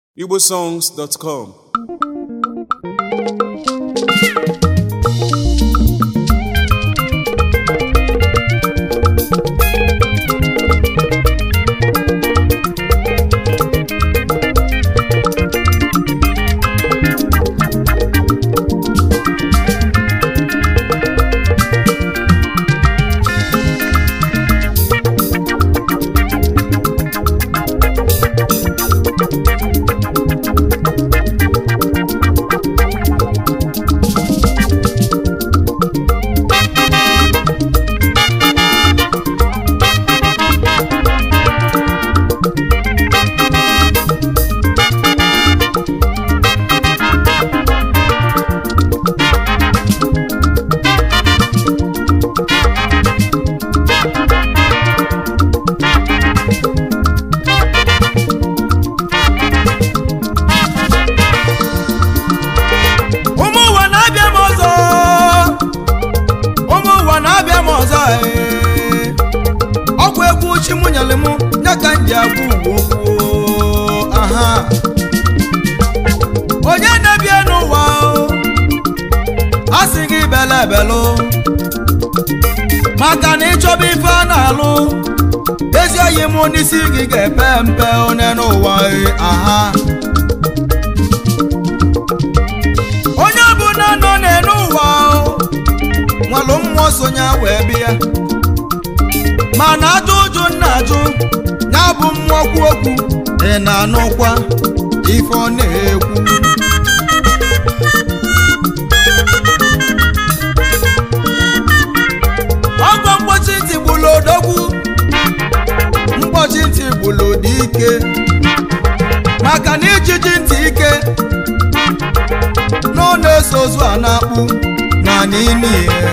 igbosongs.com ụmụ ụwa na-abịa m ọzọ ụmụ ụwa na-abịa m ọzọ ee. ọgwụ egwu chi mụ nyere m ya ka m ji agwa ugwu okwu aha onye na-ebie n'ụwa o, a sị gị bele ebelụ maka na ịchọba ife a na-alụ ezi oyi mụ n'isi gị ga-epe mpe onye n'ụwa ee, aha onye ọbụla nọ n'elu ụwa o, nwalụ mmụọ sonye wee bịa mana ajụ ụjụ nna ajụ ya bụ mmụọ kwu okwu ị na-anụkwa ife ọ na-ekwu ọgwọ mkpọchi ntị gbulu odogwu mkpọchi ntị gbulu dị ike maka na ijiji ntị ike na ọ na-eso ozu a na-akpụ na n'ime ihe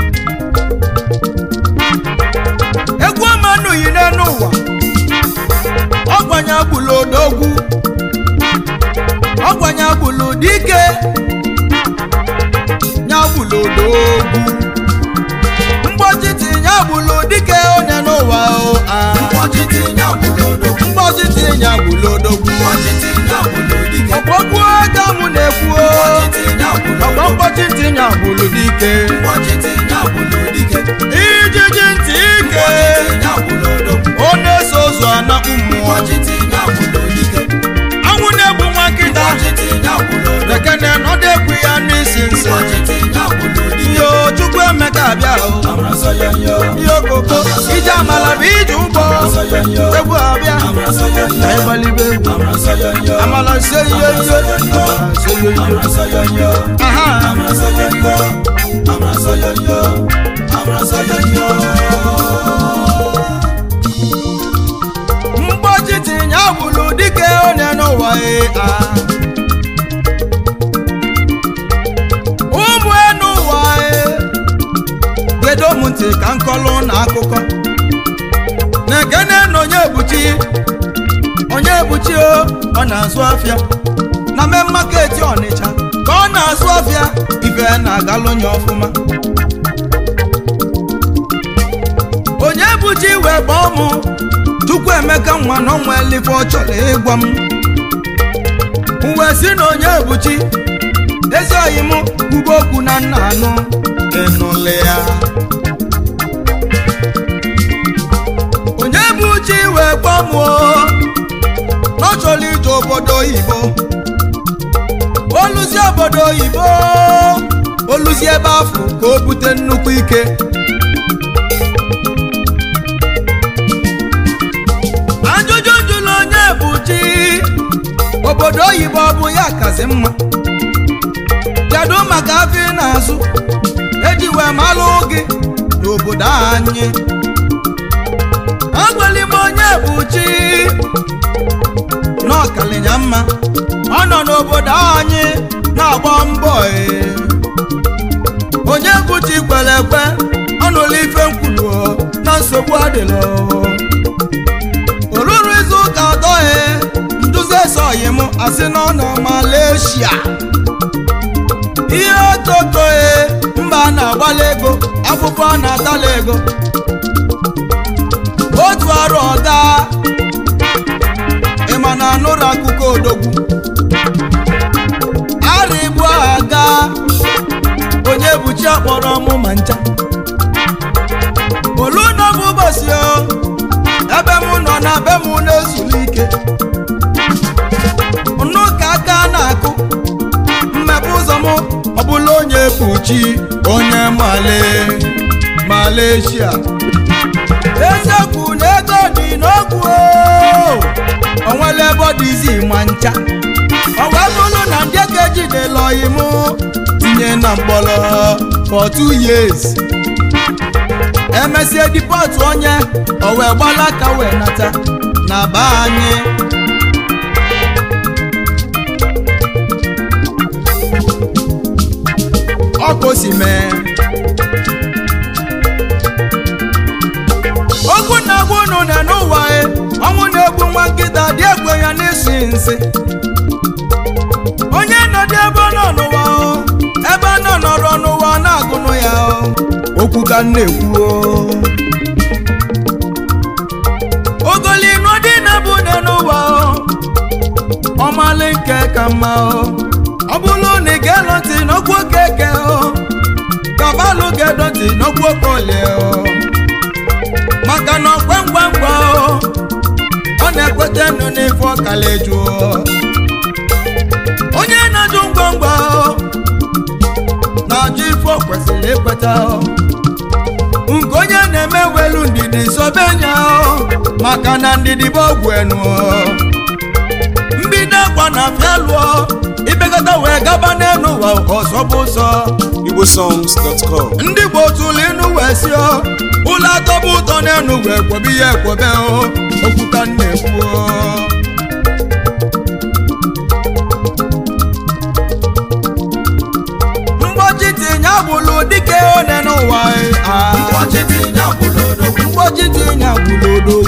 egwu ọma nụghị n'elu ụwa ọgbanya gbulu odogwu ọgbanya gbulu dike nya gbulu odogwu mgbọchiti nya gbulu dike onye n'ụwa o ah. mgbọchiti nya gbulu odogwu ọgbọgwu ego mụ na-ekwu o ọgbọ mkpọchi ntị nya gbulu dike ijiji ntị ike ọ na-eso ụzọ anakpụ mmụọ anwụ na-egbu nwa nkịta lekene nọdụ egwu ya n'isi nsị ihe chukwu emeka abịa o ihe okoko ije amala bụ ije ụgbọ egwu abịa na ịgbalibe egwu amala se ihe ihe amala se ihe ihe aha mgbochi tinye agbụlụ dike onye n'ụwa ee, ah. ụmụ enu ụwa ee. gedo m ntị ka nkọlụ na akụkọ na-ekene na onye ebuchi onye ebuchi o ọ na-azụ afịa na me maketi ọnịcha ka ọ na-azụ afịa ife na-agalụ onye ọfụma onye ebuchi wee gbaa mụ chukwu emeka nwa na ọnwa elife ọ chọrọ ịgwa m m wee si na onye ebuchi ezi oyi m kwugo okwu na nna anụ ịnụlị ya onye bụ chi wee gbamuo na ọ chọrọ ije obodo oyibo oluzie obodo oyibo oluzie ebe afọ ka o bute nnukwu ike ajụjụ njụlụ onye bụ chi obodo oyibo ọ bụ ya kazi mma kedu maka afọ ị na-azụ eji wee malụ gị n'obodo anyị agwali m onye bụ chi n'ọkalinya mma ọ nọ n'obodo anyị na-agba mbọ ee. onye bụ chi kwere ekwe ọ nụrụ ife nkwulu na nsogbu adịla o ruru izu ụka atọ ee nduzi esoghị m asị na ọ nọ Malaysia ihe ototo ee mba a na-agbala ego akwụkwọ a na-atala ego otu arụ ọga ịma na anụrụ akụkọ odogwu ochi onye male Malaysia eziokwu na ego dị n'okwu o onwere ebe ọ dịzi ma ncha ọ wee bụrụ na ndị ego ejidela oyi mụ tinye na mkpọrọ for two years emesie dipọtụ onye o wee gbala aka wee nata na be anyị ọkụ si mee okwu na-agwa unu na n'ụwa e ọnwụ na-egbu nwa nkịta dị egwe ya n'isi nsị onye nọdụ ebe ọ nọ n'ụwa o ebe ọ nọ nọrọ n'ụwa na-agụnụ ya o okwu ka m na-ekwu o ogolinu dị na bụ ne n'ụwa o ọmalị nke ka mma o ọ bụrụ na ị ga-elo ntị n'okwu okeke o kabalụ ga-edo ntị n'okwu okolie o maka na ọkwe ngwa ngwa o ọ na-ekweta nụ n'ife ọkala eju o onye na-ajụ ngwa ngwa o na-ajụ ife o kwesịrị ikweta o nke onye na-eme welu ndidi sobenya o maka na ndidi bụ ọgwụ enu o mbido akwa na afịa lụọ ibekọta wee gaba n'elu ụwa ọsọ bụ ụsọ igbosongs.com ndị Igbo tụlụ inu wee si o ụlọ atọbụ ụtọ n'enu wee kwobe ihe ekwobe o okwu ka m na-ekwu o mgbochi tinye agbụlụ dike one n'ụwa e, ah. mgbochi tinye agbụlụ odo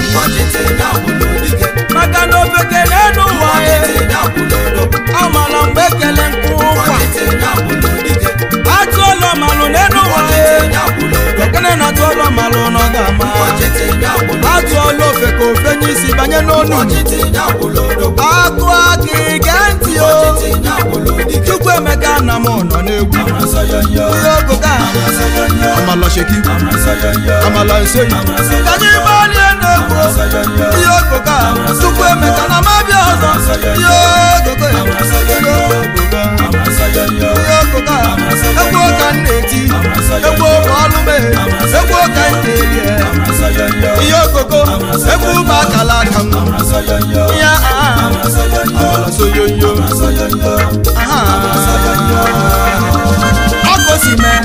maka na ofeke n'enu ụwa e amala mgbe ekele nkụ ụkwa atụ ọlọ malụ n'enu ụwa e ekene na atụ ọlọ malụ nọ ga-ama atụ ọlọ ofe ka ofe n'isi banye n'onu akụ aka ige ntị o chukwu emeka na m nọ n'egwu ihe ogo ka amala sheki amala nseyi ka anyị gbalie n'egwu ihe ogo ka chukwu emeka na m abịa ọzọ ihe ogogo ya ihe ogogo ihe ogogo a egwu ụka m na-eti egwu ụka ọlụ mee egwu ụka m na-eri ihe ogogo egwu ụba akala aka m ihe aha amala soyoyo aha ọkụ si mee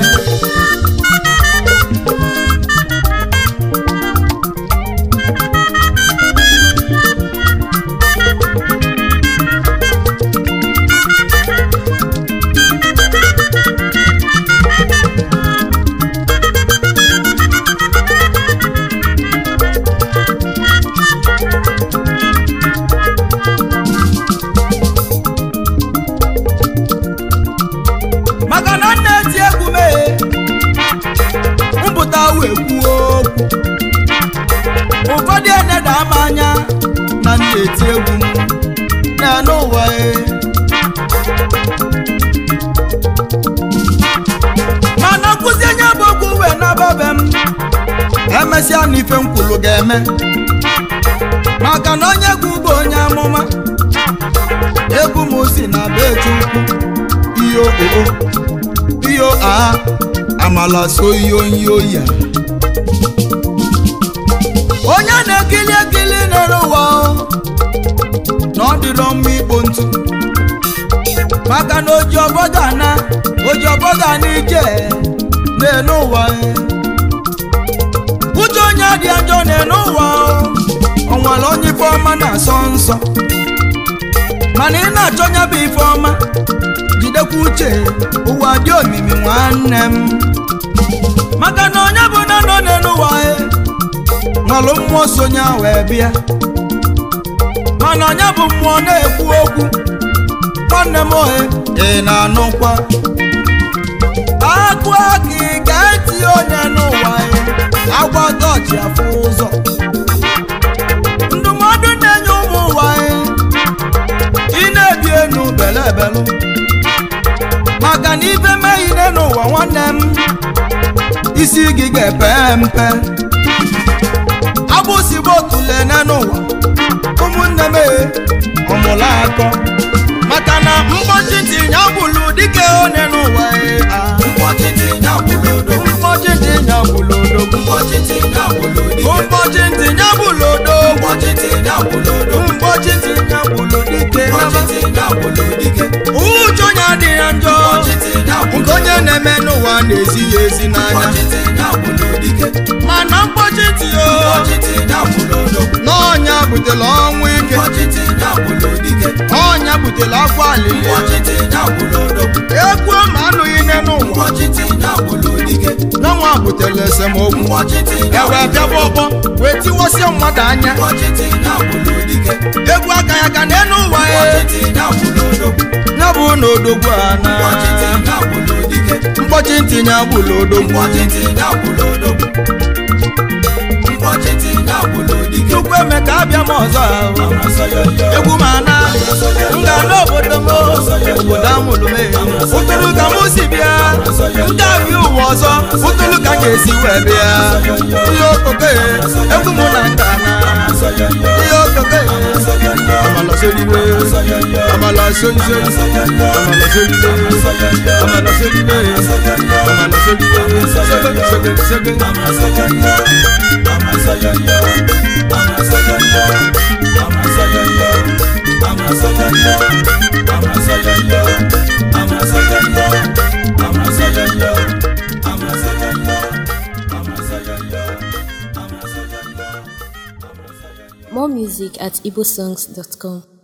maka na m na-eti egwu mee mpụta wee kwuo okwu ụfọdụ eneda m anya na m na-eti egwu m na n'ụwa e mana nkụzi onye bụ okwu wee nababe m emesịa na ife nkwulu ga-eme maka na onye egwu bụ onye amụma egwu m si na be chukwu iyo oo iyo a amala so iyo iyo ya onye na-ekili ekili n'elu ụwa o, na ọ dịrọ mma ikpo ntụ maka na oji ọbọga na oji ọbọga na ije n'elu ụwa e. uche onye dị ajọ n'elu ụwa o, o nwere onye ife ọma na-asọ nsọ mana ị na-achọ nya bụ ife ọma jidekwa uche ụwa dị omimi nwanne m maka na onye bụ na nọ n'elu ụwa e nwalụ mmụọ sonye wee bịa mana onye bụ mmụọ na-ekwu okwu nwanne m ohe ị na-anụkwa akụ aka ị ga-eti onye n'ụwa e agbata ọchị afụ ụzọ ndụmọdụ na-enye ụmụ ụwa e ị na-ebi enu belebelụ maka na ibe meghine n'ụwa nwanne m isi gị ga-epe mpe agbụsigbo tulene n'ụwa ụmụnne m e, ọmụla akọ maka na mgbochi tinye agbụlụ dike one n'ụwa e, ah. ụbọchị ntinye bụlodo ụbọchị ntinye bụlodike uche onye adịghị njọ nke onye na-eme n'ụwa na-ezi ya ezi n'anya mana mkpọchi ntị o n'ọnya butela ọnwụ ike ọnya butela akwa alili egwu ma anụghị nne n'ụwa n'ọnwa butela esemokwu ewe bịaba ọgbọ wee tiwasịa mmadụ anya egwu aka ya ka n'elu ụwa ya ya bụ na odogwu a na mkpọchi ntinye agbụla odogwu chukwu eme ka abịa m ọzọ ahụ egwu ma na m ga n'obodo m obodo amụrụ m ụtụrụ ka m si bịa ndị abịa ụwa ọzọ ụtụrụ ka m ga-esi wee bịa ihe okoke egwu m na nka na ihe okoke amala solibe amala solibe amala solibe amala solibe amala solibe sege sege sege More music at igbosongs.com.